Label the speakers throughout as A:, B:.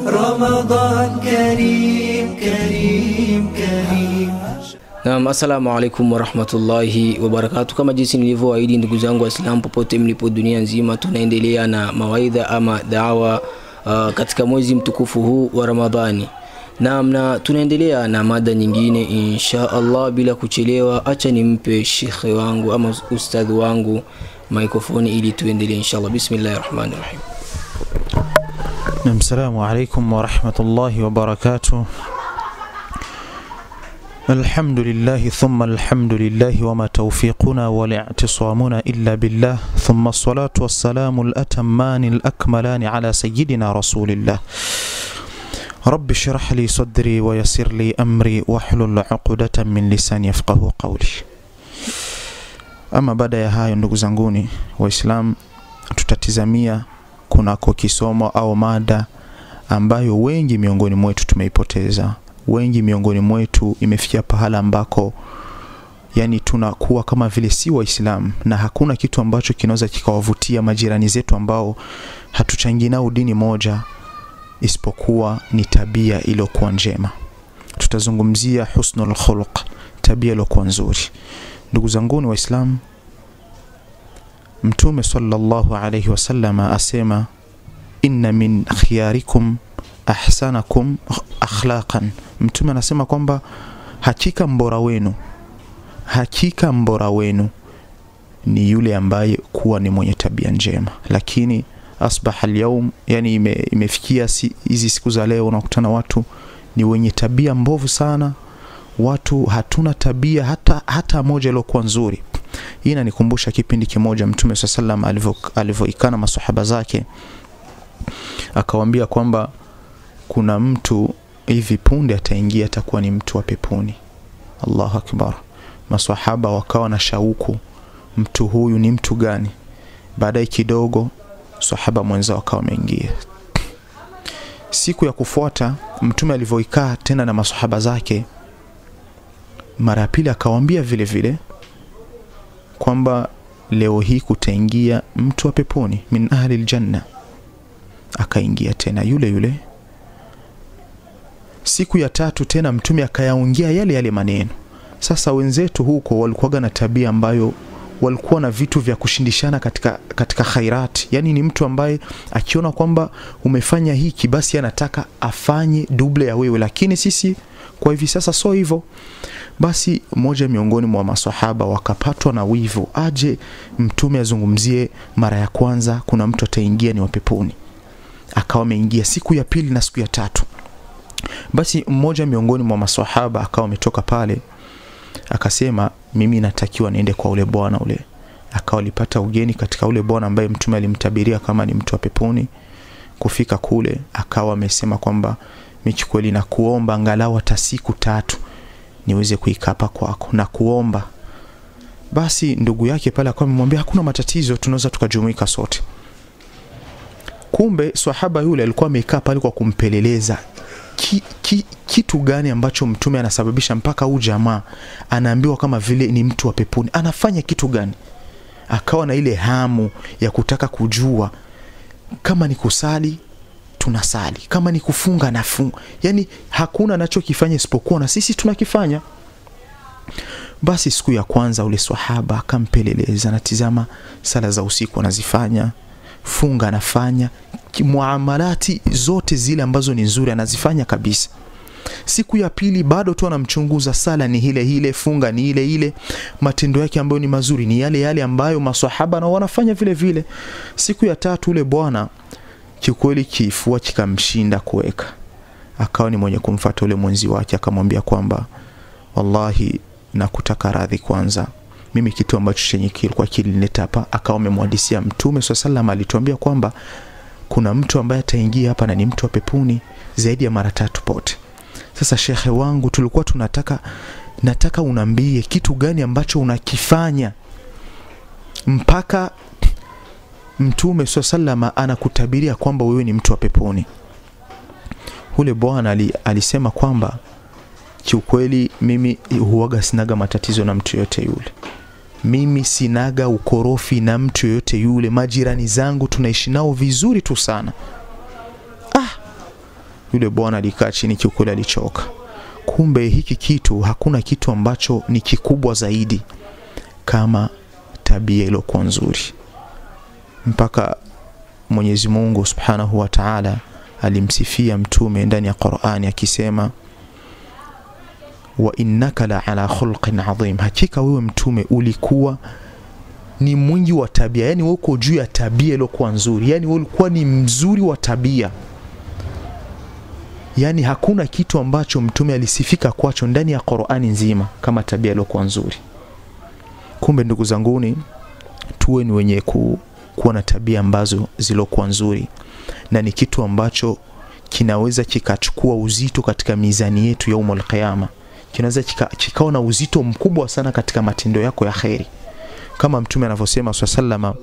A: رمضان كريم كريم كريم
B: Naam, assalamu alaikum warahmatullahi wabarakatu. Kama jinsi nilivyoahidi, ndugu zangu Waislamu popote mlipo dunia nzima, tunaendelea na mawaidha ama dawa uh, katika mwezi mtukufu huu wa Ramadhani. Naam, na tunaendelea na mada nyingine insha Allah. Bila kuchelewa, acha nimpe shekhe wangu ama ustadhi wangu mikrofoni ili tuendelee insha Allah. Bismillahir Rahmanir Rahim.
C: نعم السلام عليكم ورحمة الله وبركاته الحمد لله ثم الحمد لله وما توفيقنا ولا اعتصامنا إلا بالله ثم الصلاة والسلام الأتمان الأكملان على سيدنا رسول الله رب اشرح لي صدري ويسر لي أمري واحلل عقدة من لساني يفقه قولي ama baada ya hayo ndugu zanguni waislam tutatizamia kunako kisomo au mada ambayo wengi miongoni mwetu tumeipoteza wengi miongoni mwetu imefikia pahala ambako yani tunakuwa kama vile si waislamu na hakuna kitu ambacho kinaweza kikawavutia majirani zetu ambao hatuchangii nao dini moja isipokuwa ni tabia iliyokuwa njema tutazungumzia husnul khuluq tabia iliyokuwa nzuri ndugu zanguni waislamu mtume sallallahu alayhi wasallam asema inna min khiyarikum ahsanakum akhlaqan mtume anasema kwamba hakika mbora wenu hakika mbora wenu ni yule ambaye kuwa ni mwenye tabia njema lakini asbaha alyawm yani ime, imefikia si, hizi siku za leo unakutana watu ni wenye tabia mbovu sana watu hatuna tabia hata hata moja iliyokuwa nzuri hii inanikumbusha kipindi kimoja mtume saa salam alivyoikana masahaba zake akawambia kwamba kuna mtu hivi punde ataingia atakuwa ni mtu wa peponi allahu akbar masahaba wakawa na shauku mtu huyu ni mtu gani baadaye kidogo sahaba mwenzao akawa ameingia siku ya kufuata mtume alivyoikaa tena na masahaba zake mara ya pili akawambia vile vile kwamba leo hii kutaingia mtu wa peponi min ahli ljanna akaingia tena yule yule siku ya tatu tena mtume akayaongea yale yale maneno sasa wenzetu huko walikuwaga na tabia ambayo walikuwa na vitu vya kushindishana katika, katika khairati yaani ni mtu ambaye akiona kwamba umefanya hiki basi anataka afanye duble ya wewe lakini sisi kwa hivi sasa so hivyo basi mmoja miongoni mwa masahaba wakapatwa na wivu aje mtume azungumzie mara ya kwanza kuna mtu ataingia ni wapeponi akawa ameingia siku ya pili na siku ya tatu basi mmoja miongoni mwa masahaba akawa ametoka pale akasema mimi natakiwa niende kwa ule bwana ule akawa alipata ugeni katika ule bwana ambaye mtume alimtabiria kama ni mtu wa peponi kufika kule akawa amesema kwamba michi kweli na kuomba angalau hata siku tatu niweze kuikapa kwako na kuomba basi ndugu yake pale akawa amemwambia hakuna matatizo tunaweza tukajumuika sote kumbe swahaba yule alikuwa amekaa pale kwa kumpeleleza ki, ki, kitu gani ambacho mtume anasababisha mpaka huu jamaa anaambiwa kama vile ni mtu wa peponi anafanya kitu gani akawa na ile hamu ya kutaka kujua kama ni kusali tunasali kama ni kufunga nafunga yani hakuna anachokifanya isipokuwa na sisi tunakifanya basi siku ya kwanza ule swahaba akampeleleza natizama sala za usiku anazifanya funga anafanya muamalati zote zile ambazo ni nzuri anazifanya kabisa siku ya pili bado tu anamchunguza sala ni ile ile funga ni ile ile matendo yake ambayo ni mazuri ni yale yale ambayo maswahaba na wanafanya vile vile siku ya tatu ule bwana kiukweli kifua kikamshinda kuweka akawa ni mwenye kumfata ule mwenzi wake akamwambia kwamba wallahi nakutaka radhi kwanza mimi kitu ambacho chenye kilikuwa kilinileta hapa akawa amemwadisia mtume saa salam alituambia kwamba kuna mtu ambaye ataingia hapa na ni mtu wa pepuni zaidi ya mara tatu pote sasa shekhe wangu tulikuwa tunataka nataka unaambie kitu gani ambacho unakifanya mpaka mtume saa salama anakutabiria kwamba wewe ni mtu wa peponi ule bwana ali, alisema kwamba kiukweli mimi huwaga sinaga matatizo na mtu yoyote yule mimi sinaga ukorofi na mtu yoyote yule majirani zangu tunaishi nao vizuri tu sana ah yule bwana alikaa chini kiukweli alichoka kumbe hiki kitu hakuna kitu ambacho ni kikubwa zaidi kama tabia iliyokuwa nzuri mpaka mwenyezi mungu subhanahu wa taala alimsifia mtume ndani ya qurani akisema wa innaka la ala khulqin adhim hakika wewe mtume ulikuwa ni mwingi wa tabia yani wewe uko juu ya tabia iliyokuwa nzuri yani wewe ulikuwa ni mzuri wa tabia yani hakuna kitu ambacho mtume alisifika kwacho ndani ya qurani nzima kama tabia iliyokuwa nzuri kumbe ndugu zanguni tuwe ni wenye ku, kuwa na tabia ambazo zilokuwa nzuri na ni kitu ambacho kinaweza kikachukua uzito katika mizani yetu yaumul qiyama kinaweza kika, kikawa na uzito mkubwa sana katika matendo yako ya kheri kama mtume anavyosema saa salama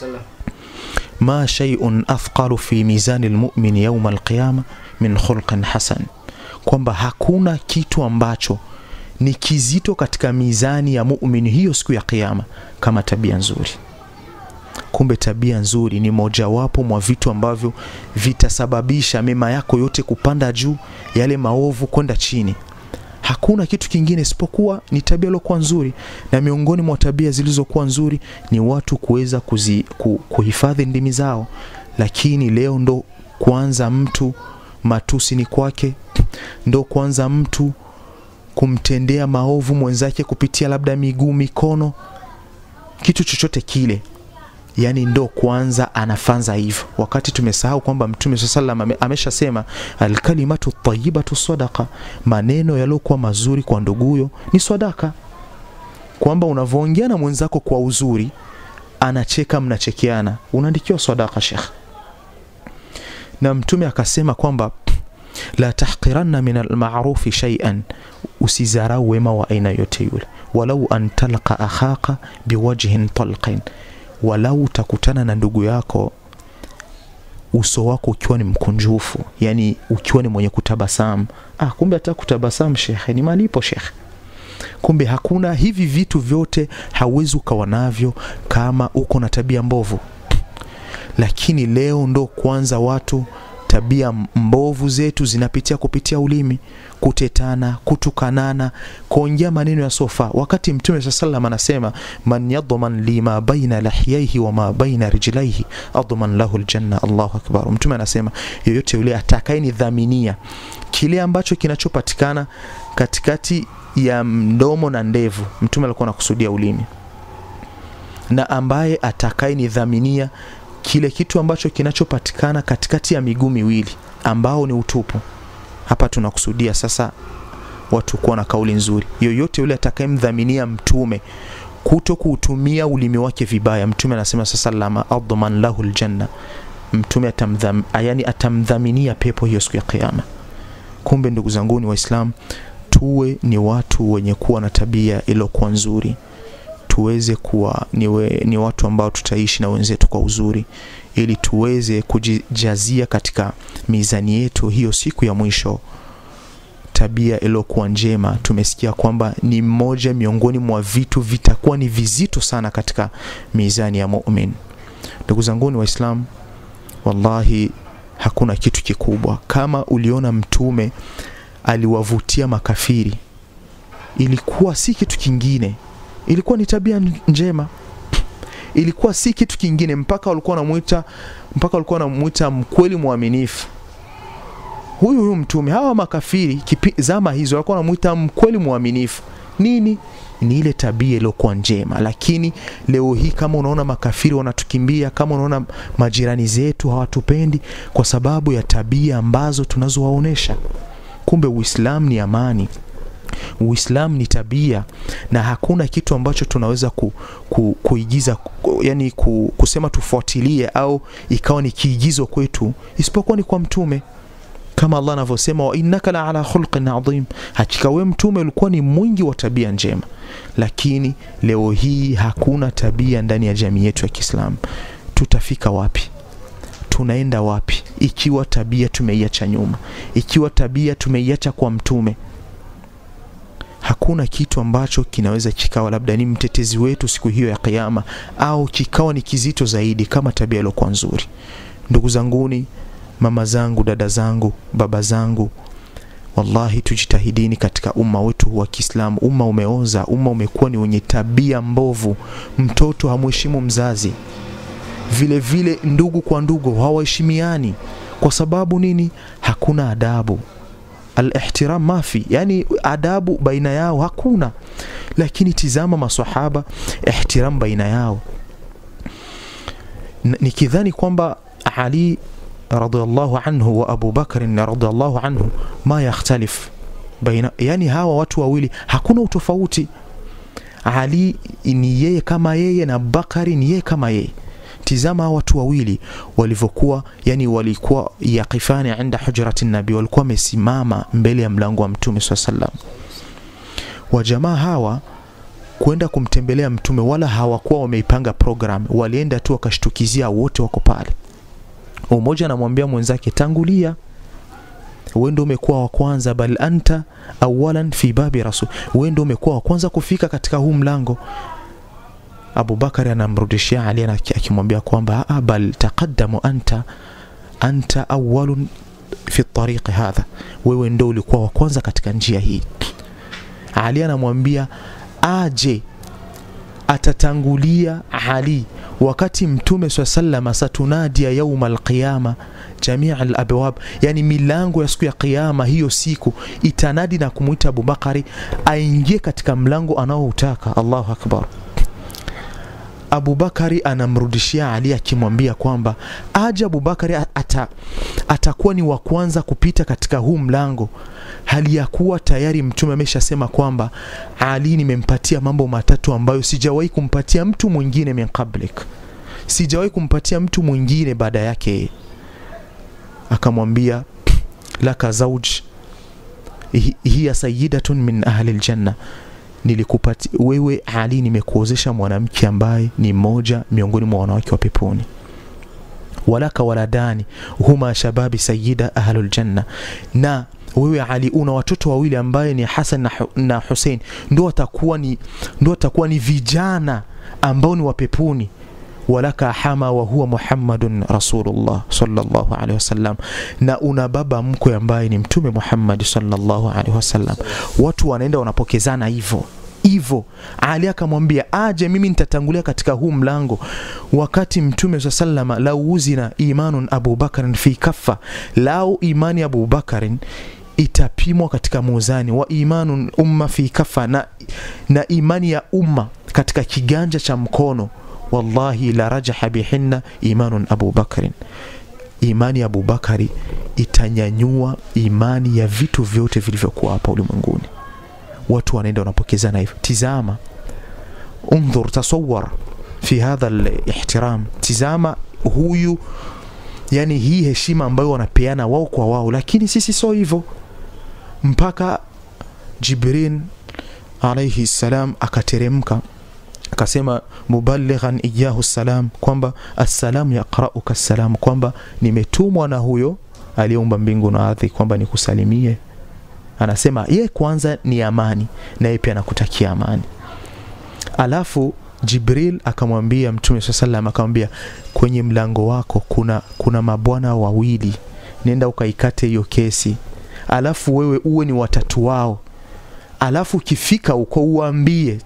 C: ma shay'un athqalu fi mizani lmumini yauma alqiyama min khulqin hasan kwamba hakuna kitu ambacho ni kizito katika mizani ya muumini hiyo siku ya kiyama kama tabia nzuri kumbe tabia nzuri ni mojawapo mwa vitu ambavyo vitasababisha mema yako yote kupanda juu yale maovu kwenda chini hakuna kitu kingine isipokuwa ni tabia iliyokuwa nzuri na miongoni mwa tabia zilizokuwa nzuri ni watu kuweza kuzi, ku, kuhifadhi ndimi zao lakini leo ndo kwanza mtu matusi ni kwake ndo kwanza mtu kumtendea maovu mwenzake kupitia labda miguu mikono kitu chochote kile yani ndo kwanza anafanza hivyo wakati tumesahau kwamba mtume saa salam ame, ameshasema alkalimatu tayibatu sadaqa maneno yaliyokuwa mazuri kwa nduguyo ni sadaka kwamba unavyoongea na mwenzako kwa uzuri anacheka mnachekeana unaandikiwa sadaka shekh na mtume akasema kwamba la tahqiranna min almarufi shay'an usizarau wema wa aina yote yule walau an talqa akhaka biwajhin talqin walau utakutana na ndugu yako uso wako ukiwa ni mkunjufu yani ukiwa ni mwenye kutabasamu ah, kumbe hata kutabasamu shekhe ni malipo shekhe kumbe hakuna hivi vitu vyote hauwezi ukawa navyo kama uko na tabia mbovu lakini leo ndo kwanza watu tabia mbovu zetu zinapitia kupitia ulimi kutetana kutukanana kuongea maneno ya sofa wakati mtume saa salam anasema man yadman li ma baina lahyaihi wa ma baina rijlaihi adman lahu ljanna allahu akbar mtume anasema yoyote yule atakayenidhaminia kile ambacho kinachopatikana katikati ya mdomo na ndevu mtume alikuwa anakusudia ulimi na ambaye atakayenidhaminia kile kitu ambacho kinachopatikana katikati ya miguu miwili ambao ni utupu hapa tunakusudia sasa watu kuwa na kauli nzuri yoyote yule atakayemdhaminia mtume kuto kuutumia ulimi wake vibaya mtume anasema sasa lama adman lahu ljanna mtume atamdham, yani atamdhaminia pepo hiyo siku ya kiama kumbe ndugu zanguni waislam tuwe ni watu wenye kuwa na tabia iliyokuwa nzuri tuweze kuwa niwe, ni watu ambao tutaishi na wenzetu kwa uzuri ili tuweze kujijazia katika mizani yetu hiyo siku ya mwisho tabia iliyokuwa njema tumesikia kwamba ni mmoja miongoni mwa vitu vitakuwa ni vizito sana katika mizani ya mumin ndugu zanguni waislam wallahi hakuna kitu kikubwa kama uliona mtume aliwavutia makafiri ilikuwa si kitu kingine ilikuwa ni tabia njema ilikuwa si kitu kingine mpaka walikuwa wanamuita mpaka walikuwa wanamuita mkweli mwaminifu huyu huyu mtume hawa makafiri kipi, zama hizo walikuwa wanamuita mkweli mwaminifu nini ni ile tabia iliyokuwa njema lakini leo hii kama unaona makafiri wanatukimbia kama unaona majirani zetu hawatupendi kwa sababu ya tabia ambazo tunazowaonesha kumbe uislamu ni amani uislamu ni tabia na hakuna kitu ambacho tunaweza ku, ku, kuigiza ku, yani ku, kusema tufuatilie au ikawa ni kiigizo kwetu isipokuwa ni kwa mtume kama allah anavyosema wa innaka la ala khulqin adhim hakika we mtume ulikuwa ni mwingi wa tabia njema lakini leo hii hakuna tabia ndani ya jamii yetu ya kiislamu tutafika wapi tunaenda wapi ikiwa tabia tumeiacha nyuma ikiwa tabia tumeiacha kwa mtume hakuna kitu ambacho kinaweza kikawa labda ni mtetezi wetu siku hiyo ya kiyama au kikawa ni kizito zaidi kama tabia iliyokuwa nzuri ndugu zanguni mama zangu dada zangu baba zangu wallahi tujitahidini katika umma wetu wa kiislamu umma umeoza umma umekuwa ni wenye tabia mbovu mtoto hamheshimu mzazi vile vile ndugu kwa ndugu hawaheshimiani kwa sababu nini hakuna adabu alihtiram mafi yani adabu baina yao hakuna lakini tizama masahaba ihtiram baina yao N- nikidhani kwamba ali radhiallahu anhu wa abu bakrin radhiallahu anhu ma yakhtalif baina yani hawa watu wawili hakuna utofauti ali ni yeye kama yeye na bakari ni yeye kama yeye tizama hawa watu wawili walivyokuwa yani walikuwa yaqifani inda hujrati nabi walikuwa wamesimama mbele ya mlango wa mtume saa salam wajamaa hawa kwenda kumtembelea mtume wala hawakuwa wameipanga program walienda tu wakashtukizia wote wako pale mmoja anamwambia mwenzake tangulia wewe ndio umekuwa wa kwanza bal anta awalan fi babi rasul wewe ndio umekuwa wa kwanza kufika katika huu mlango abubakari anamrudishia ali ana- akimwambia kwamba "Ah, bal taqaddamu anta anta awalun fi tariqi hadha wewe ndo ulikuwa wa kwanza katika njia hii ali anamwambia aje atatangulia ali wakati mtume saa salama satunadia yauma alqiyama jamia alabwab yani milango ya siku ya qiyama hiyo siku itanadi na kumwita abubakari aingie katika mlango anaoutaka allahu akbar abubakari anamrudishia ali akimwambia kwamba aje abubakari ata, atakuwa ni wa kwanza kupita katika huu mlango hali ya kuwa tayari mtume ameshasema kwamba ali nimempatia mambo matatu ambayo sijawahi kumpatia mtu mwingine min qablik sijawahi kumpatia mtu mwingine baada yake yeye. akamwambia laka zauj hi- hiya sayidatun min ahli ljanna nilikupati wewe ali nimekuozesha mwanamke ambaye ni mmoja miongoni mwa wanawake wa peponi walaka waladani huma shababi sayida ahluljanna na wewe ali una watoto wawili ambaye ni hasan na, Hu- na husein ndo watakuwa ni ndo watakuwa ni vijana ambao ni wa peponi walaka hama wa huwa muhammadun rasulullah sallallahu alaihi wasallam na una baba mkwe ambaye ni mtume muhammad sallallahu alaihi wasallam watu wanaenda wanapokezana hivyo hivyo ali akamwambia aje mimi nitatangulia katika huu mlango wakati mtume saa salama lau uzina imanun abubakarin fi kaffa lau imani abubakarin itapimwa katika muzani wa imanun umma fi kafa na, na imani ya umma katika kiganja cha mkono wallahi la rajaha bihinna imanun abubakarin imani ya abubakari itanyanyua imani ya vitu vyote vilivyokuwa hapa ulimwenguni watu wanaenda wanapokezana hivyo tizama undhur tasawar fi hadha lihtiram tizama huyu yani hii heshima ambayo wanapeana wao kwa wao lakini sisi sio hivyo mpaka jibril alaihi salam akateremka akasema mubalighan iyahu salam kwamba assalamu yaqrauka salam kwamba nimetumwa na huyo aliyeumba mbingu na ardhi kwamba nikusalimie anasema ye kwanza ni amani na yeye pia anakutakia amani alafu jibril akamwambia mtume saa salam akamwambia kwenye mlango wako kuna kuna mabwana wawili nenda ukaikate hiyo kesi alafu wewe uwe ni watatu wao alafu ukifika uko uambie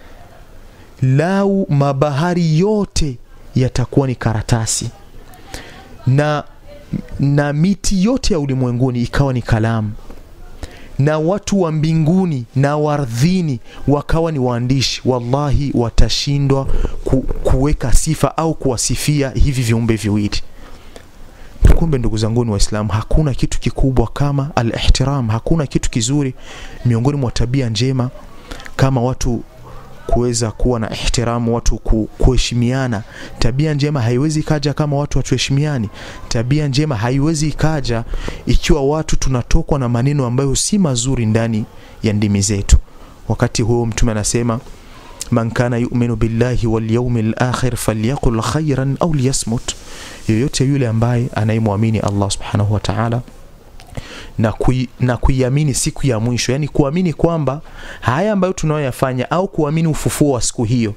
C: lau mabahari yote yatakuwa ni karatasi na na miti yote ya ulimwenguni ikawa ni kalamu na watu wa mbinguni na wardhini wakawa ni waandishi wallahi watashindwa ku, kuweka sifa au kuwasifia hivi viumbe viwili kumbe ndugu zanguni waislamu hakuna kitu kikubwa kama alihtiram hakuna kitu kizuri miongoni mwa tabia njema kama watu kuweza kuwa na ihtiramu watu ku, kuheshimiana tabia njema haiwezi ikaja kama watu hatuheshimiani tabia njema haiwezi ikaja ikiwa watu tunatokwa na maneno ambayo si mazuri ndani ya ndimi zetu wakati huo mtume anasema man kana yuminu billahi walyaumi lakhir falyaqul khairan au liyasmut yoyote yule ambaye anayemwamini allah subhanahu wa taala na, kui, na kuiamini siku ya mwisho yani kuamini kwamba haya ambayo tunayoyafanya au kuamini ufufuo wa siku hiyo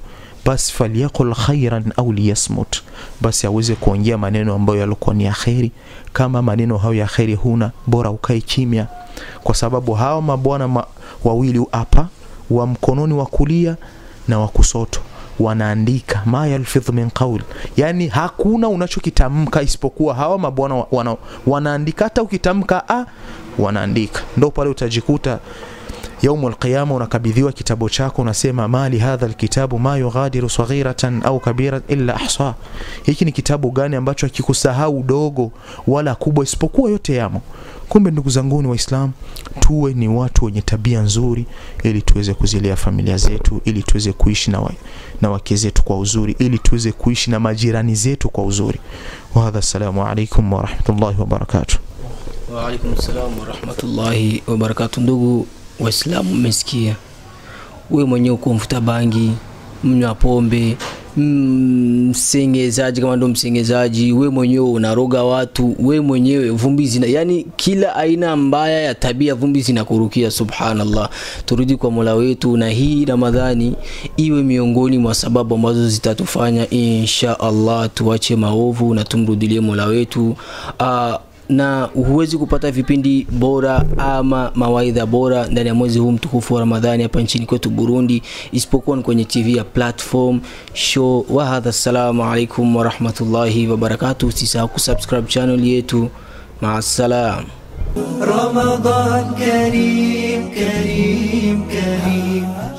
C: basi falyaqul khairan au liyasmut basi aweze kuongea maneno ambayo yalikuwa ni ya kheri kama maneno hayo ya kheri huna bora ukae kimya kwa sababu hawa mabwana ma, wawili hapa wa mkononi wa kulia na wa kusoto wanaandika ma yalfidh min qaul yani hakuna unachokitamka isipokuwa hawa mabwana wa- wana, wanaandika hata ukitamka a wanaandika ndo pale utajikuta yaumu alqiyama unakabidhiwa kitabu chako unasema mali hadha alkitabu ma yughadiru saghiratan au kabira illa ahsa hiki ni kitabu gani ambacho hakikusahau dogo wala kubwa isipokuwa yote yamo kumbe ndugu zanguni waislam tuwe ni watu wenye tabia nzuri ili tuweze kuzilea familia zetu ili tuweze kuishi na, wa, na wake zetu kwa uzuri ili tuweze kuishi na majirani zetu kwa uzuri wahadha assalamu alaikum warahmatullahi wabarakatuh
B: Waalaikum salam warahmatullahi wabarakatu. Ndugu Waislamu, mmesikia we mwenyewe uko mfuta bangi, mnywa pombe, mm, msengezaji, kama ndo msengezaji, we mwenyewe unaroga watu, we mwenyewe vumbi zina, yani kila aina mbaya ya tabia vumbi zinakurukia. Subhanallah, turudi kwa Mola wetu, na hii Ramadhani iwe miongoni mwa sababu ambazo zitatufanya insha Allah tuache maovu na tumrudilie Mola wetu. Uh, na huwezi kupata vipindi bora ama mawaidha bora ndani ya mwezi huu mtukufu wa Ramadhani hapa nchini kwetu Burundi, isipokuwa ni kwenye TV ya platform show wa hadha. Assalamu alaikum warahmatullahi wabarakatuh. Usisahau kusubscribe channel yetu. Maasalam.
A: رمضان كريم كريم كريم